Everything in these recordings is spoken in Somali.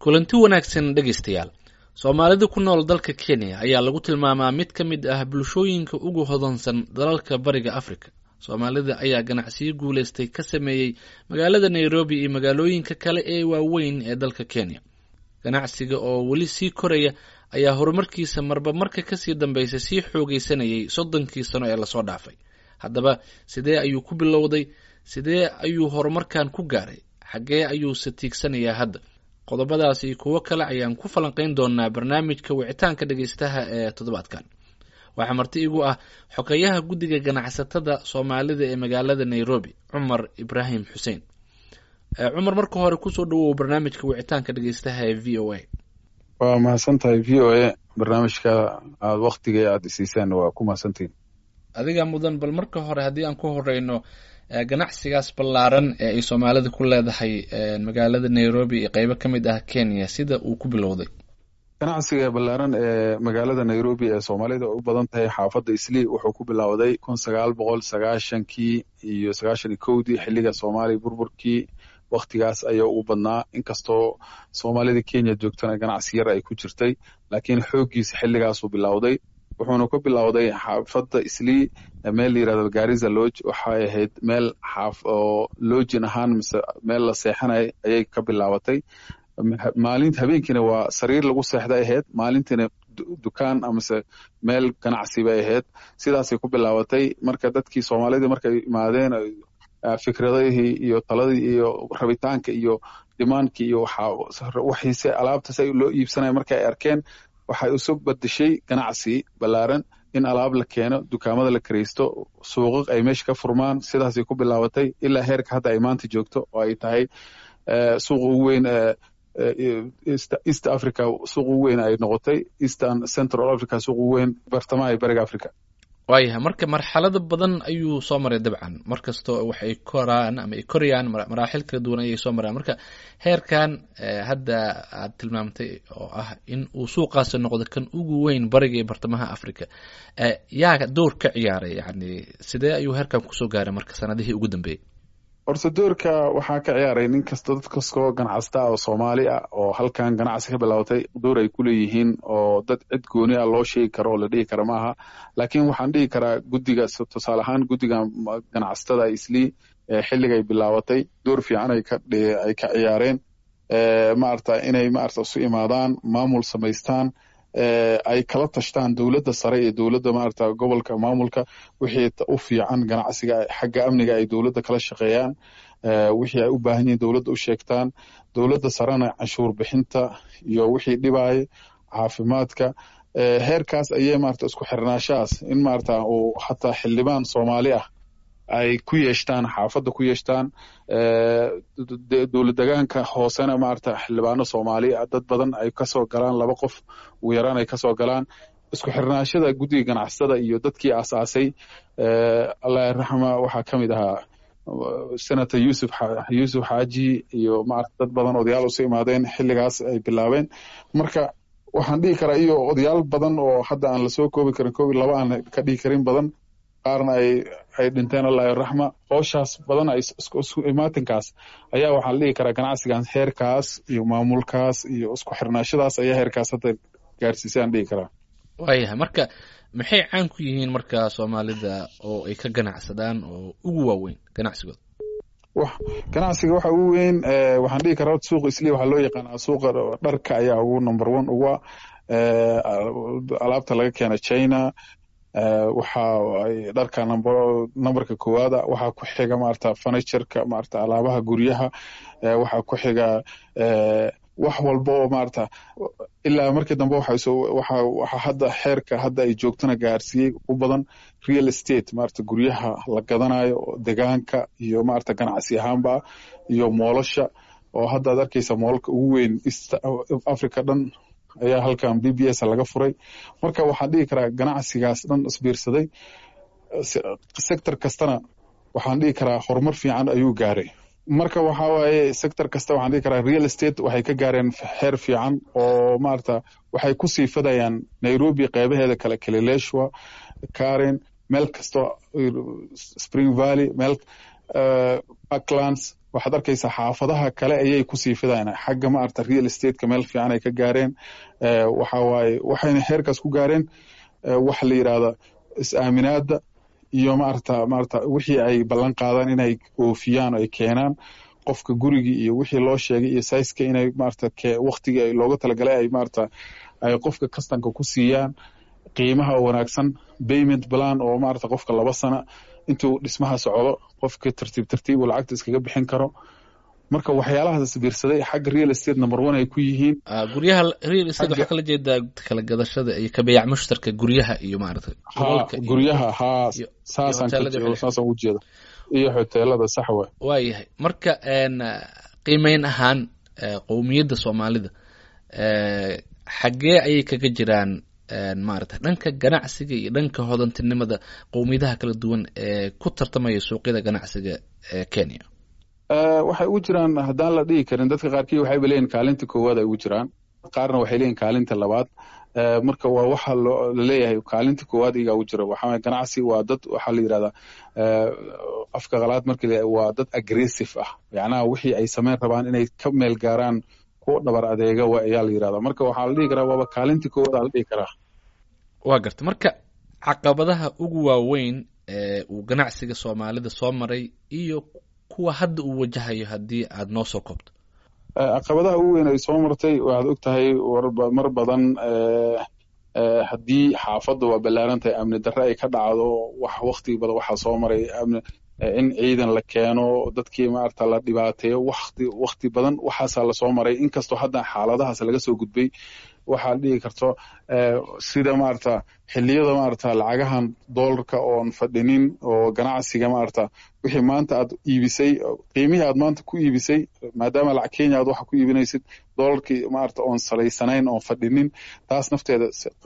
kulanti wanaagsan dhegaystayaal soomaalida ku nool dalka kenya ayaa lagu tilmaamaa mid ka mid ah bulshooyinka ugu hodansan dalalka bariga africa soomaalida ayaa ganacsiyo guulaystay ka sameeyey magaalada nairobi iyo magaalooyinka kale ee waaweyn ee dalka kenya ganacsiga oo weli sii koraya ayaa horumarkiisa marba marka kasii dambaysa sii xoogaysanayay soddonkii sano ee lasoo dhaafay haddaba sidee ayuu ku bilowday sidee ayuu horumarkan ku gaaray xaggee ayuuse tiigsanayaa hadda qodobadaas iyo kuwo kale ayaan ku falanqayn doonaa barnaamijka wicitaanka dhegaystaha ee toddobaadkan waxaa marti igu ah xogeyaha guddiga ganacsatada soomaalida ee magaalada nairobi cumar ibraahim xuseen cumar marka hore kusoo dhawow barnaamijka wicitaanka dhegaystaha ee v o a waa mahadsan tahay v o a barnaamijka aad waktiga aada isiisaan waa ku mahadsantihin adiga mudan bal marka hore haddii aan ku horeyno ganacsigaas ballaaran ee ay soomaalida ku leedahay magaalada nairobi iyo qeybo ka mid ah kenya sida uu ku bilowday ganacsiga ballaaran ee magaalada nairobi ee soomaalida u badan tahay xaafadda islii wuxuu ku bilowday kun sagaal boqol sagaashankii iyo sagaashan iyo kowdii xilliga soomaaliya burburkii waktigaas ayaa ugu badnaa inkastoo soomaalida kenya joogtana ganacsi yar ay ku jirtay laakiin xooggiisa xilligaasuu bilowday wuxuuna ku bilowday xaafadda islii meel la yirahdo gariza lodge waxay ahayd meel xaaf oo lojin ahaan mise meel la seexanay ayay ka bilaabatay maalin habeenkiina waa sariir lagu seexday ahayd maalintiina dukaan amase meel ganacsi bay ahayd sidaasay ku bilaabatay marka dadkii soomaalidii markay imaadeen fikradihii iyo taladii iyo rabitaanka iyo dimaankii iyo waxiise alaabta si loo iibsanaya marka ay arkeen waxay isu badashay ganacsi ballaaran in alaab la keeno dukaamada la karaysto suuqaq ay meesha ka furmaan sidaasay ku bilaabatay ilaa heerka hadda ay maanta joogto oo ay tahay suuqa ugu weyn east africa suuq ugu weyn ay noqotay eastern central africa suuq ugu weyn bartamaha bariga africa waayahay marka marxalado badan ayuu soo maray dabcan markastoo waxay koraan ama ay korayaan maraaxil kala duwan ayay soo maraan marka heerkan hadda aad tilmaamtay oo ah in uu suuqaasi noqdo kan ugu weyn bariga iyo bartamaha africa yaa door ka ciyaaray yani sidee ayuu heerkan kusoo gaaray marka sanadihii ugu dambeeyey horta doorka waxaa ka ciyaaray nin kasta dad kastoo ganacsata oo soomaali ah oo halkan ganacsi ka bilowtay door ay ku leeyihiin oo dad cid gooni ah loo sheegi karo oo la dhihi kara maaha laakiin waxaan dhihi karaa guddiga tusaale ahaan guddiga ganacsatada islii xilligay bilaabatay door fiican ay ka ay ka ciyaareen maarata inay maarata isu imaadaan maamul samaystaan ay kala tashtaan dowladda sare iyo dowladda maarata gobolka maamulka wixii u fiican ganacsiga xagga amniga ay dowladda kala shaqeeyaan wixii ay u baahan yihiin dowladda u sheegtaan dowladda sarena canshuur bixinta iyo wixii dhibaayo caafimaadka heerkaas ayay maarata isku xirnaashahaas in maarata uu hataa xildhibaan soomaali ah ay ku yeeshtaan xaafadda ku yeeshtaan dowlad degaanka hoosena maarata xildhibaano soomaali ah dad badan ay kasoo galaan laba qof ugu yaraan ay kasoo galaan isku xirnaashada guddiga ganacsatada iyo dadkii aasaasay allah raxma waxaa ka mid ahaa senator yusuf yuusuf xaaji iyo maarata dad badan odayaal usu imaadeen xilligaas ay bilaabeen marka waxaan dhihi karaa iyo odayaal badan oo hadda aan lasoo koobi karin koobi laba aan ka dhihi karin badan qaarna ay ay dhinteen allah raxma hooshaas badan ay isku imaatinkaas ayaa waxaa la dhihi karaa ganacsigan heerkaas iyo maamulkaas iyo isku xirnaashadaas ayaa heerkaas hadda gaarsiisay aan dhihi karaa waayahay marka maxay caan ku yihiin marka soomaalida oo ay ka ganacsadaan oo ugu waaweyn ganacsigooda ganacsiga waxa ugu weyn waxaan dhihi karaa suuqa isli waxaa loo yaqaanaa suuqa dharka ayaa ugu number one uga alaabta laga keena china waxa dharka numberka koowaada waxaa ku xiga maarata furnitureka maarata alaabaha guryaha waxaa ku xiga wax walba oo maarata ilaa markii dambe waxa hadda xeerka hadda ay joogtana gaarsiiyey u badan real estate maarata guryaha la gadanayo degaanka iyo maarata ganacsi ahaanba iyo moolasha oo hadda ad arkeysa moolalka ugu weyn east africa dhan ayaa halkan b b s laga furay marka waxaan dhihi karaa ganacsigaas dhan isbiirsaday sector kastana waxaan dhihi karaa horumar fiican ayuu gaaray marka waxa waaye sector kasta waxaan dhihi karaa real estate waxay ka gaareen heer fiican oo maarata waxay ku sii fadayaan nairobi qeybaheeda kale kilileshwa karen meel kasto spring valley meel parklands waxaad arkaysaa xaafadaha kale ayay kusii fidaan xagga maarata real estateka meel fiican ay ka gaareen waxa waaye waxayna heerkaas ku gaareen waxa la yidhahda is-aaminaada iyo maarata maarata wixii ay ballan qaadaan inay oofiyaan ay keenaan qofka gurigii iyo wixii loo sheegay iyo saiska inay maarata waktigii looga talagalay ay maarata ay qofka kastanka ku siiyaan qiimaha oo wanaagsan payment plan oo maarata qofka laba sana intuu dhismaha socdo qofka tartiib tartiib uu lacagta iskaga bixin karo marka waxyaalahaas biirsaday xagga real estate number one ay ku yihiin guryaha real estate waxaa kala jeedaa kala gadashada iyo kabeyac mushtarka guryaha iyo maarata ha guryaha ha saasaan saasaan u jeeda iyo hoteelada sax wa waayahay marka qiimeyn ahaan qowmiyadda soomaalida xaggee ayay kaga jiraan maarata dhanka ganacsiga iyo dhanka hodantinimada qowmiyadaha kala duwan ee ku tartamaya suuqyada ganacsiga ee kenya waxay ugu jiraan haddaan la dhihi karin dadka qaarkii waxayba leeyihin kaalinta koowaad ay ugu jiraan qaarna waxay leeyihin kaalinta labaad marka waa waxa laleeyahay kaalinta koowaad igaa ugu jira waxaa ganacsi waa dad waxaa la yidhahdaa afka qalaad markii le waa dad aggressive ah macnaha wixii ay sameyn rabaan inay ka meel gaaraan kuwa dhabar adeega wa ayaa la yidhahdaa marka waxaa la dhihi karaa waaba kaalinta koowaad aa la dhihi karaa waa garta marka caqabadaha ugu waaweyn ee uu ganacsiga soomaalida soo maray iyo kuwa hadda uu wajahayo haddii aad noo soo koobto caqabadaha ugu weyn ay soo martay waxaad og tahay mar badan haddii xaafadda waa ballaaran tahay amni darre ay ka dhacdo wax wakti badan waxaa soo maray in ciidan la keeno dadkii maarata la dhibaateeyo wakti wakti badan waxaasaa lasoo maray inkastoo hadda xaaladahaas laga soo gudbay waxaa dhihi karto sida maarata xilliyada maarata lacagahan doolarka oon fadhinin oo ganacsiga maarata wixii maanta aad iibisay qiimihii aad maanta ku iibisay maadaama lacag kenya aad waxa ku iibinaysid doolarkii maarata oon salaysanayn oon fadhinin taas nafteeda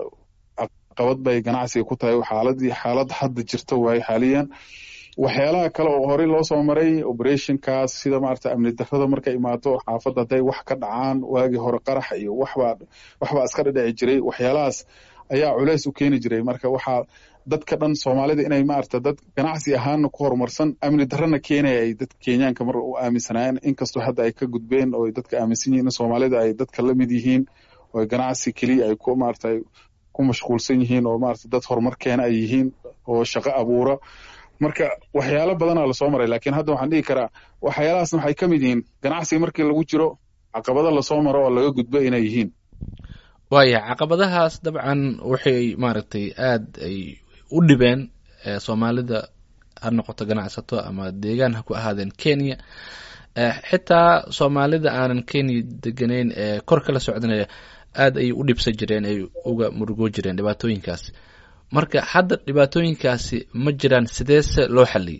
caqabad bay ganacsiga ku tahay xaaladii xaalad hadda jirta waaye xaaliyan waxyaalaha kale oo horey loo soo maray operationkaas sida maarata amni darrada markay imaato xaafadda hadday wax ka dhacaan waagii hore qarax iyo waxbaa waxbaa iska dhadhici jiray waxyaalahaas ayaa culeys u keeni jiray marka waxaa dadka dhan soomaalida inay maarata dad ganacsi ahaanna ku horumarsan amni darrana keenaya ay dadka kenyaanka mar u aaminsanaayeen inkastoo hadda ay ka gudbeen oo dadka aaminsan yihiin in soomaalida ay dadka la mid yihiin oo ganacsi keliya ay ku maarata ku mashquulsan yihiin oo maarata dad horumar keena ay yihiin oo shaqo abuura marka waxyaalo badanaa lasoo maray lakiin hadda waxaan dhihi karaa waxyaalahaasna waxay ka mid yihiin ganacsiga markii lagu jiro caqabado lasoo maro oo laga gudbo inay yihiin waaya caqabadahaas dabcan waxay maaragtay aad ay u dhibeen soomaalida ha noqoto ganacsato ama deegaan ha ku ahaadeen kenya xitaa soomaalida aanan kenya degenayn ee kor kala socdanaya aad ayay u dhibsan jireen ay uga murugoo jireen dhibaatooyinkaas marka hadda dhibaatooyinkaasi ma jiraan sideese loo xaliyey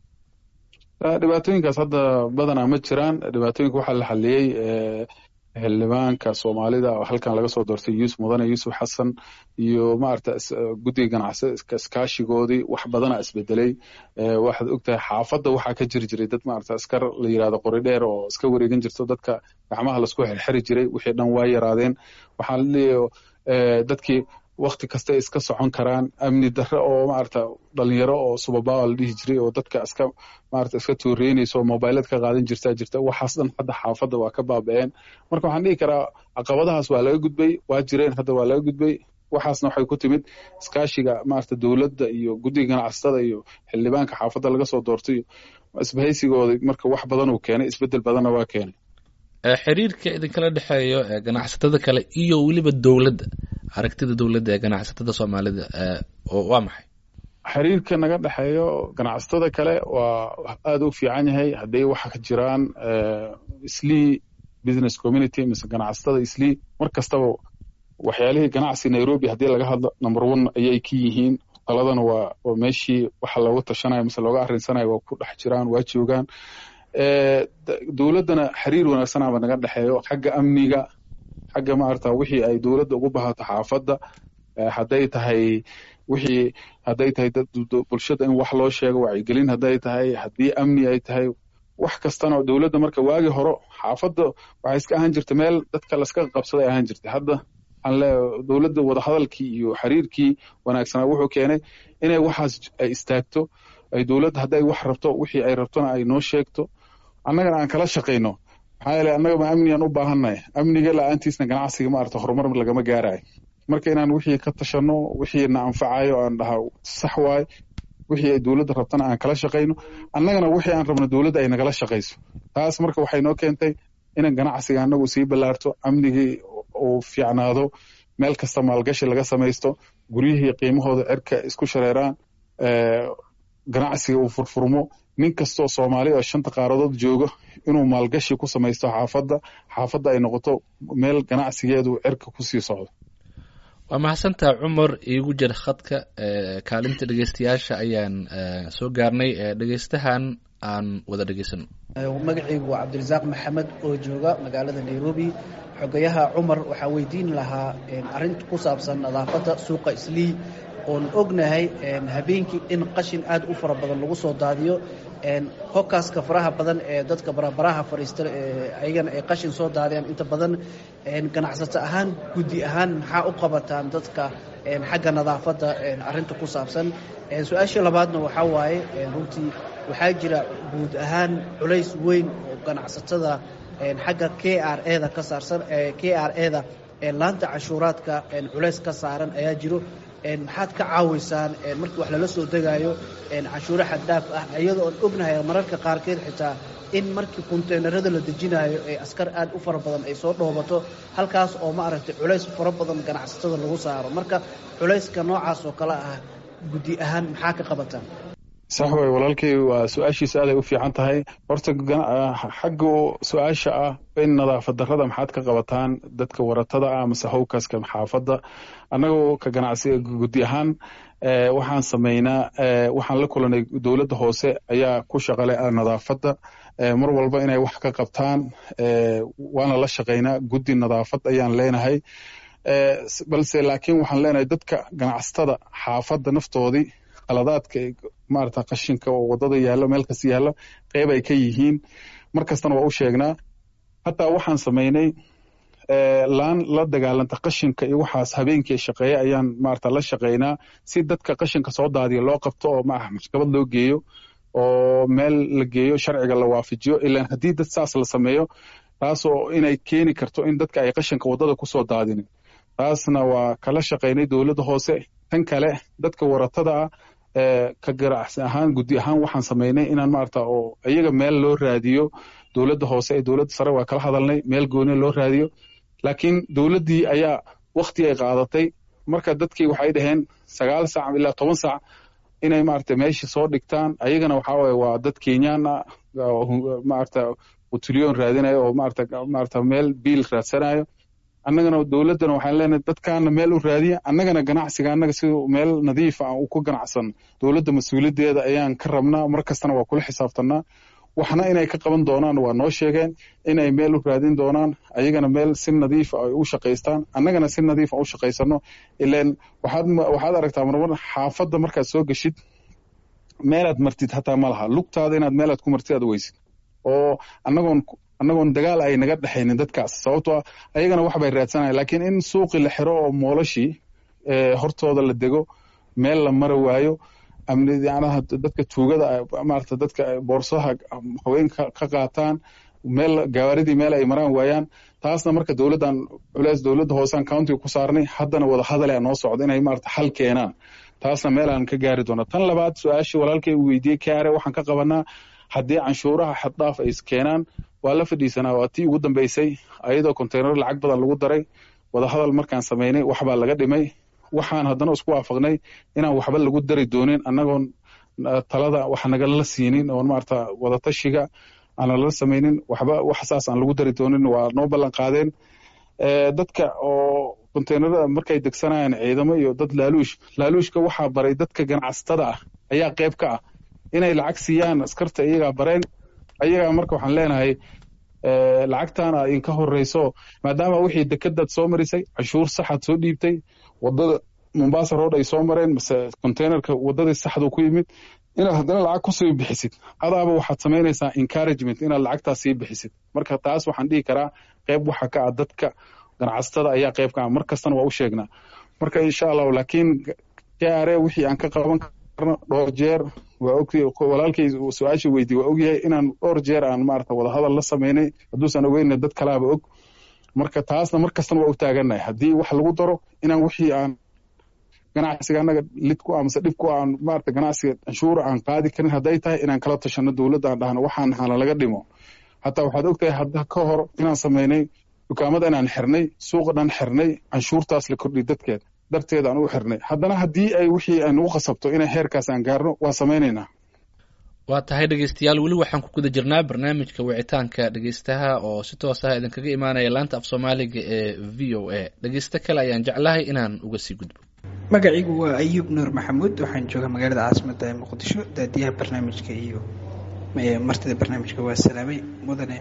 dhibaatooyinkaas hadda badanaa ma jiraan dhibaatooyinka waxaa la xaliyey xildhibaanka soomaalida oo halkan laga soo doortay yuusuf mudane yuusuf xasan iyo maarata guddiga ganacsi iskaashigoodii wax badanaa isbedelay waxaad ogtahay xaafadda waxaa ka jiri jiray dad maarata askar la yirahdo qori dheer oo iska wareegan jirto dadka gacmaha lasku xirxiri jiray wixii dhan waa yaraadeen waxaa laleeyahay dadkii wakti kasta iska socon karaan amni darre oo maarata dhalinyaro oo subabawa la dhihi jiray oo dadka iska maarata iska tuureynaysa oo mobilad ka qaadan jirtaa jirta waxaas dhan hadda xaafadda waa ka baaba'een marka waxaan dhihi karaa caqabadahaas waa laga gudbay waa jireen hadda waa laga gudbay waxaasna waxay ku timid iskaashiga maarata dowladda iyo guddiga ganacsatada iyo xildhibaanka xaafadda laga soo doortay isbahaysigooda marka wax badan uu keenay isbedel badanna waa keenay xiriirka idinkala dhexeeyo ganacsatada kale iyo weliba dowladda aragtida dowladda ee ganacsatada soomaalida waa maxay xiriirka naga dhexeeyo ganacsatada kale waa aada u fiican yahay hadday waxa ka jiraan islii business community mise ganacsatada islii mar kastaba waxyaalihii ganacsi nairobi haddii laga hadlo number one ayay ka yihiin taladana waa waa meeshii waxa looga tashanayo mise looga arrinsanayo waa ku dhex jiraan waa joogaan dowladdana xiriir wanaagsanaba naga dhexeeyo xagga amniga xagga maarata wixii ay dowladda ugu bahato xaafadda hadday tahay wixii hadday tahay bulshada in wax loo sheego wacyigelin hadday tahay haddii amni ay tahay wax kastana dowladda marka waagi hore xaafadda waxay iska ahaan jirta meel dadka laska qabsaday ahaan jirtay hadda dowladda wadahadalkii iyo xiriirkii wanaagsanaa wuxuu keenay inay waxaas ay istaagto ay dowladda hadday wax rabto wixii ay rabtona ay noo sheegto annagana aan kala shaqayno maxaa yeele annaga ma amnigaan u baahannahay amniga la-aantiisna ganacsiga maarata horumar lagama gaarayo marka inaan wixii ka tashanno wixii na anfacayo aan dhaha sax waaye wixii ay dowladda rabtana aan kala shaqayno annagana wixii aan rabno dowladda ay nagala shaqayso taas marka waxay noo keentay inan ganacsiga annagu sii ballaarto amnigii uu fiicnaado meel kasta maalgashi laga samaysto guryihii qiimahooda cirka isku shareeraan ganacsiga uu furfurmo nin kastoo soomaali oo shanta qaaradood joogo inuu maalgashi ku samaysto xaafadda xaafadda ay noqoto meel ganacsigeedu cirka kusii socdo waa mahadsantaa cumar iigu jir khadka kaalinta dhegeystayaasha ayaan soo gaarnay dhegeystahan aan wada dhegeysano magacaygu waa cabdirasaaq maxamed oo jooga magaalada nairobi xogayaha cumar waxaa weydiin lahaa arinta ku saabsan nadaafadda suuqa islii oon ognahay habeenkii in qashin aad u fara badan lagu soo daadiyo hokaska faraha badan ee dadka barabaraha fadhiista ayagana ay qashin soo daadiyaan inta badan ganacsato ahaan guddi ahaan maxaa u qabataan dadka xagga nadaafadda arinta ku saabsan su-aashii labaadna waxaa waaye runtii waxaa jira guud ahaan culays weyn oo ganacsatada xagga k r eda ka saarsan k r eda laanta cashuuraadka culays ka saaran ayaa jiro maxaad ka caawiysaan markii wax lala soo degaayo canshuuro xaddhaaf ah iyadoo oon ognahay mararka qaarkeed xitaa in markii konteynerada la dejinaayo ee askar aad u fara badan ay soo dhoobato halkaas oo maaragtay culays fara badan ganacsatada lagu saaro marka culayska noocaas oo kale ah guddi ahaan maxaa ka qabataan sax way walaalkay waa su-aashiisa aaday u fiican tahay horta xagga su-aasha ah in nadaafad darrada maxaad ka qabataan dadka waratada ah mase howkaska xaafadda annagoo ka ganacsiga guddi ahaan waxaan samaynaa waxaan la kulanay dowladda hoose ayaa ku shaqale nadaafadda mar walba inay wax ka qabtaan waana la shaqaynaa guddi nadaafad ayaan leenahay balse laakiin waxaan leenahay dadka ganacsatada xaafadda naftoodii qaladaadka maarata qashinka oo wadada yaallo meel kasta yaallo qeyb ay ka yihiin mar kastana waa u sheegnaa hataa waxaan samaynay laan la dagaalanta qashinka iyo waxaas habeenkii shaqeeya ayaan maarata la shaqaynaa si dadka qashinka soo daadiya loo qabto oo maaha maxkamad loo geeyo oo meel la geeyo sharciga la waafajiyo ilaan haddii dad saas la sameeyo taasoo inay keeni karto in dadka ay qashinka waddada kusoo daadinin taasna waa kala shaqaynay dowladda hoose tan kale dadka waratada ah ka ganacsi ahaan guddi ahaan waxaan samaynay inaan maarata oo iyaga meel loo raadiyo dowladda hoose ee dowladda sare waa kala hadalnay meel gooni loo raadiyo laakiin dowladdii ayaa wakti ay qaadatay marka dadkii waxay dhaheen sagaal saac ilaa toban saac inay maarata meesha soo dhigtaan ayagana waxaa waye waa dad kenyaan ah maarata utulyoon raadinayo oo maarata maarata meel biil raadsanayo annagana dowladdana waxaan leenahay dadkaana meel u raadiya annagana ganacsiga annaga siduu meel nadiif ah u ku ganacsan dowladda mas-uuliyaddeeda ayaan ka rabnaa mar kastana waa kula xisaabtanaa waxna inay ka qaban doonaan waa noo sheegeen inay meel u raadin doonaan ayagana meel si nadiifa ay u shaqaystaan annagana si nadiifa u shaqaysano ilan waxaad waxaad aragtaa marmar xaafadda markaad soo geshid meelaad martid hataa ma laha lugtaada inaad meelaad ku martid aad weysid oo annagoon annagoon dagaal ay naga dhexaynin dadkaas sababtoo ah ayagana wax bay raadsanayan laakiin in suuqii la xiro oo moolashii hortooda la dego meel la mari waayo amniyanaha dadka tuugada maarata dadka boorsaha haweenka ka qaataan meel gawaaridii meel ay maraan waayaan taasna marka dowladdan culeys dowladda hoosean countiga ku saarnay haddana wada hadalea noo socda inay maarata xal keenaan taasna meel aan ka gaari doona tan labaad su-aashii walaalkay uu weydiiyey kaare waxaan ka qabanaa haddii canshuuraha xaddhaaf ay keenaan waa la fadhiisanaa waa tii ugu dambeysay ayadoo konteynar lacag badan lagu daray wadahadal markaan samaynay waxbaa laga dhimay waxaan haddana isku waafaqnay inaan waxba lagu dari doonin annagoon talada wax nagala siinin oon maarata wadatashiga aan lala samaynin waxba wax saas aan lagu dari doonin waa noo ballan qaadeen dadka oo konteynarada markay degsanayaan ciidamo iyo dad laaluush laaluushka waxaa baray dadka ganacsatada ah ayaa qayb ka ah inay lacag siiyaan askarta iyagaa bareen ayagaa marka waxaan leenahay lacagtaana idinka horeyso maadaama wixii dekadaad soo marisay canshuur saxaad soo dhiibtay wadada mombasa road ay soo mareen mase containerka wadadii saxdu ku yimid inaad haddana lacag kusii bixisid adaaba waxaad samaynaysaa encouragement inaad lacagtaas sii bixisid marka taas waxaan dhihi karaa qayb waxa ka ah dadka ganacsatada ayaa qayb ka ah mar kastana waa u sheegnaa marka insha allahu laakiin kare wixii aan ka qaban karno dhowr jeer waa ogtay walaalkay su-aasha weydiye waa ogyahay inaan dhowr jeer aan maarata wadahadal la sameynay hadduusan ogeyna dad kalaaba og marka taasna mar kastana waa u taagannahay haddii wax lagu daro inaan wixii aan ganacsiga annaga lid ku ah mase dhib ku aan maarata ganacsiga canshuura aan qaadi karin hadday tahay inaan kala tashano dowladda aan dhahno waxaan hana laga dhimo hataa waxaad ogtahay hadda ka hor inaan sameynay dukaamada inaan xirnay suuqa dhan xirnay canshuurtaas la kordhiy dadkeed darteed aan u xirnay haddana haddii ay wixii ay nagu khasabto inay heerkaas aan gaarno waa samaynaynaa waa tahay dhegeystayaal weli waxaan ku guda jirnaa barnaamijka wicitaanka dhegeystaha oo si toos ah idinkaga imaanaya laanta af soomaaliga ee v o a dhegeysto kale ayaan jeclahay inaan uga sii gudbo magaciigu waa ayuub nuur maxamuud waxaan joogaa magaalada caasimadda ee muqdisho daadiyaha barnaamijka iyo martida barnaamijka waa salaamay mudane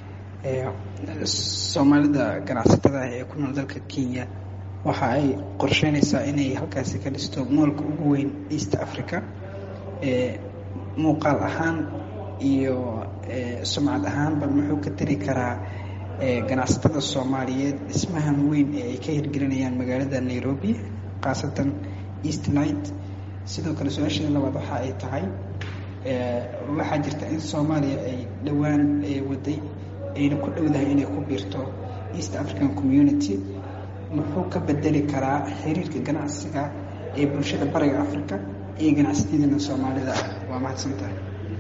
soomaalida ganacsatada ah ee ku nool dalka kenya waxa ay qorsheynaysaa inay halkaasi ka dhisto moolka ugu weyn east africa muuqaal ahaan iyo sumcad ahaanba muxuu ka tari karaa ganacsatada soomaaliyeed dhismahan weyn ee ay ka hirgelinayaan magaalada nairobi khaasatan east night sidoo kale su-aasheeda labaad waxa ay tahay waxaa jirta in soomaaliya ay dhowaan waday ayna ku dhowdahay inay ku biirto east african community muxuu ka bedeli karaa xiriirka ganacsiga ee bulshada bariga africa iyo ganacsatadana soomaalida ah waa mahadsantahay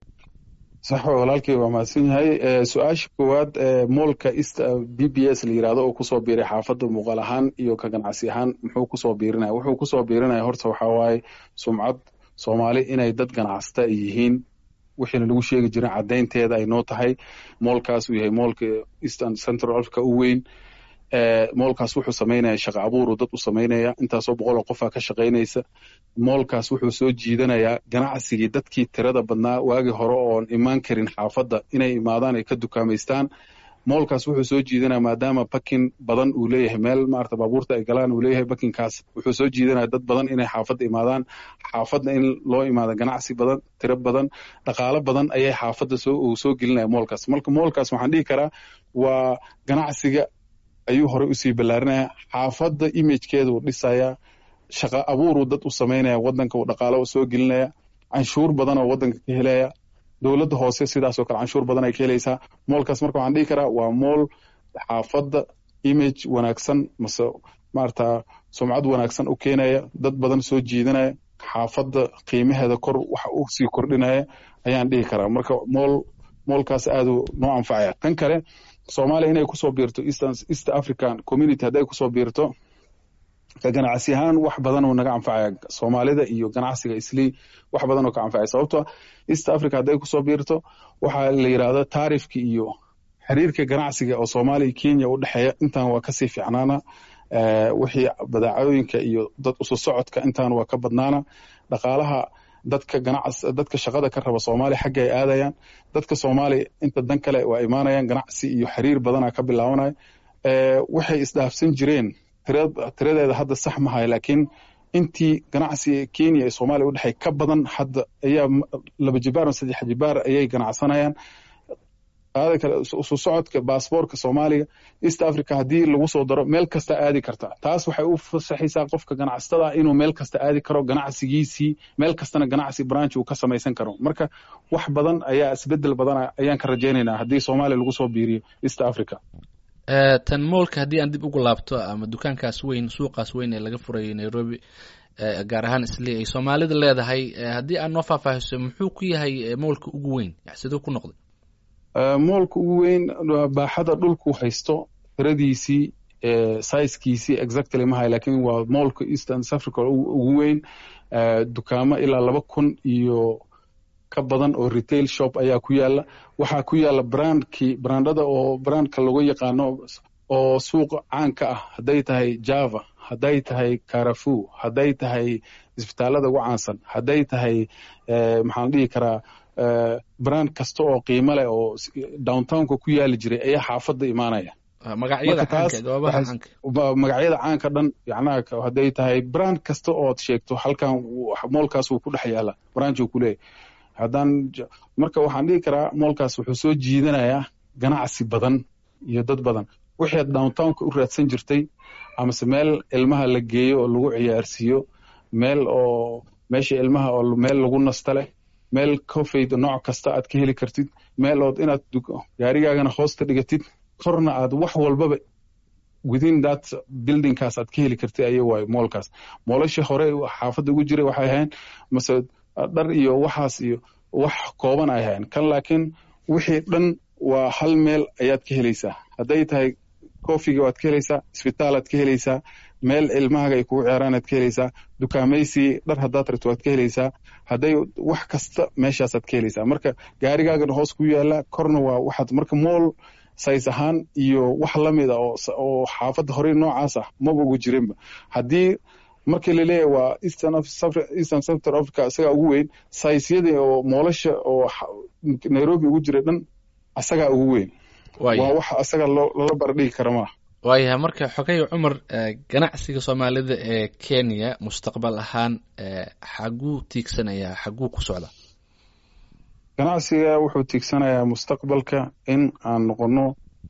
sax walaalkay waa mahadsan yahay su-aasha koowaad moolka east b b s la yirahdo oo kusoo biiray xaafadda muuqaal ahaan iyo ka ganacsi ahaan muxuu kusoo biirinaya wuxuu kusoo biirinaya horta waxaa waaye sumcad soomaali inay dad ganacsata ay yihiin wixiina lagu sheegi jirin caddaynteeda ay noo tahay moolkaas uu yahay moolka eastern central africa u weyn moolkaas wuxuu samaynaya shaqa abuuru dad u samaynaya intaasoo boqoloo qofaa ka shaqaynaysa moolkaas wuxuu soo jiidanayaa ganacsigii dadkii tirada badnaa waagii hore oon imaan karin xaafadda inay imaadaan ay ka dukaamaystaan moolkaas wuxuu soo jiidanaya maadaama bakin badan uu leeyahay meel maarata baabuurta ay galaan uu leeyahay bakinkaas wuxuu soo jiidanaya dad badan inay xaafadda imaadaan xaafadda in loo imaado ganacsi badan tiro badan dhaqaalo badan ayay xaafadda soo uu soo gelinaya moolkaas marka moolkaas waxaan dhihi karaa waa ganacsiga ayuu horey usii ballaarinaya xaafadda imagekeeda uu dhisaya shaqa abuuruu dad u samaynaya wadanka uu dhaqaalo soo gelinaya canshuur badan oo wadanka ka helaya dowladda hoose sidaasoo kale canshuur badan ay ka helaysaa moolkaas marka waxaan dhihi karaa waa mool xaafadda image wanaagsan mase maarata sumcad wanaagsan u keenaya dad badan soo jiidanaya xaafadda qiimaheeda kor waxa u sii kordhinaya ayaan dhihi karaa marka mool moolkaas aaduu noo anfacaya tan kale soomaaliya inay kusoo biirto east african community hadday kusoo biirto ka ganacsi ahaan wax badan oo naga anfacaya soomaalida iyo ganacsiga islii wax badan oo ka anfacaya sababto east africa hadday kusoo biirto waxaa la yidhahda taarifki iyo xiriirka ganacsiga oo soomaaliya kenya u dhexeeya intan waa kasii ficnaana wixii badeecooyinka iyo dad usu socodka intan waa ka badnaana dhaqaalaha dadka ganacs dadka shaqada ka raba soomaaliya xagga ay aadayaan dadka soomaaliya inta dan kale waa imaanayaan ganacsi iyo xiriir badana ka bilaabanaya waxay isdhaafsan jireen tiradeeda hadda sax mahay laakiin intii ganacsiga kenya ee soomaaliya u dhexey ka badan hadda ayaa laba jibaar ama saddex jibaar ayay ganacsanayaan qaada kale isu socodka baasboorka soomaaliya east africa haddii lagu soo daro meel kasta aadi karta taas waxay u fasaxaysaa qofka ganacsatada inuu meel kasta aadi karo ganacsigiisii meel kastana ganacsi branch uu ka samaysan karo marka wax badan ayaa isbedel badan ayaan ka rajaynaynaa haddii soomaaliya lagu soo biiriyo east africa tan moolka haddii aan dib ugu laabto ama dukaankaas weyn suuqaas weyn ee laga furayay nairobi gaar ahaan isli ay soomaalida leedahay haddii aad noo faahfaahiso muxuu ku yahay moolka ugu weyn siduu ku noqday moolka ugu weyn baaxada dhulku haysto tiradiisii sizekiisii exactly mahay lakin waa moolka eastern africa ugu weyn dukaamo ilaa laba kun iyo ka badan oo retail shop ayaa ku yaala waxaa ku yaala brandkii brandada oo brandka lagu yaqaano oo suuqa caanka ah hadday tahay java hadday tahay carafu hadday tahay isbitaalada ugu caansan hadday tahay maxaan dhihi karaa brand kasta oo qiimo leh oo downtownka ku yaali jiray ayaa xaafadda imaanaya magacyada caanka dhan yacnaha hadday tahay brand kasta ood sheegto halkan moolkaas wuu ku dhex yaala branch uu ku leeyahy haddaan marka waxaan dhihi karaa moolkaas wuxuu soo jiidanayaa ganacsi badan iyo dad badan wixii aad downtownka u raadsan jirtay amase meel ilmaha la geeyo oo lagu ciyaarsiiyo meel oo meesha ilmaha oo meel lagu nasta leh meel kofeyd nooc kasta aad ka heli kartid meel ood inaad gaarigaagana hoosta dhigatid korna aad wax walbaba within that buildingkaas aad ka heli kartid aya waayo moolkaas moolashii hore xaafadda ugu jiray waxay ahayn mase dhar iyo waxaas iyo wax kooban ay ahayn kan laakiin wixii dhan waa hal meel ayaad ka helaysaa hadday tahay kofiga waad ka helaysaa isbitaalaad ka helaysaa meel ilmahaaga ay kugu ciyaaraan aad ka helaysaa dukaamaysi dhar haddaad rabto waad ka helaysaa hadday wax kasta meeshaasaad ka helaysaa marka gaarigaagana hoos ku yaala korna waa waxaad marka mool says ahaan iyo wax lamid a oo xaafadda horey noocaas ah maba ugu jirinba haddii markii laleeyahay waa eastern sector africa isagaa ugu weyn saysyadii oo moolasha oo nairobi ugu jira dhan asagaa ugu weyn waa wax asaga lala bardhigi kara maaha waayahay marka xogay cumar ganacsiga soomaalida ee kenya mustaqbal ahaan xaguu tiigsanayaa xaguu ku socda ganacsiga wuxuu tiigsanayaa mustaqbalka in aan noqono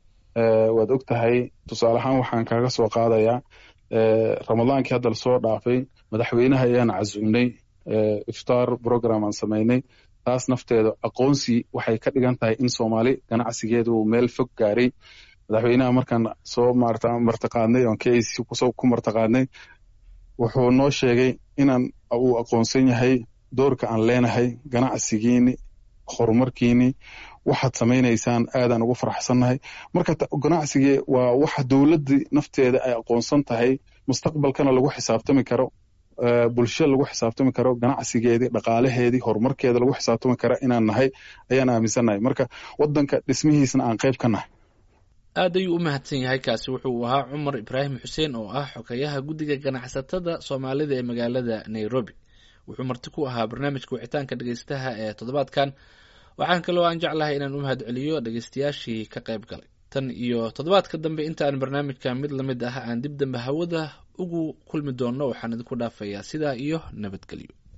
waad og tahay tusaale ahaan waxaan kaaga soo qaadayaa ramadaankii hadda lasoo dhaafay madaxweynaha ayaan casumnay iftaar program aan samaynay taas nafteeda aqoonsi waxay ka dhigan tahay in soomaali ganacsigeedu meel fog gaaray madaxweynaha markaan soo martaqaadnay oon k a c ku martaqaadnay wuxuu noo sheegay inaan uu aqoonsan yahay doorka aan leenahay ganacsigiini horumarkiini waxaad samaynaysaan aadaan ugu faraxsannahay marka ganacsigii waa waxa dowladdii nafteeda ay aqoonsan tahay mustaqbalkana lagu xisaabtami karo bulsho lagu xisaabtami karo ganacsigeedii dhaqaalaheedii horumarkeeda lagu xisaabtami kara inaan nahay ayaan aaminsannahay marka wadanka dhismihiisna aan qayb ka nahay aad ayuu u mahadsan yahay kaasi wuxuu ahaa cumar ibraahim xuseen oo ah xogeyaha guddiga ganacsatada soomaalida ee magaalada nairobi wuxuu marti ku ahaa barnaamijka wicitaanka dhegeystaha ee toddobaadkan waxaan kaloo aan jeclahay inaan u mahad celiyo dhegeystayaashii ka qayb galay tan iyo toddobaadka dambe intaan barnaamijka mid lamid ah aan dib dambe hawada ugu kulmi doonno waxaan idinku dhaafayaa sidaa iyo nabadgelyo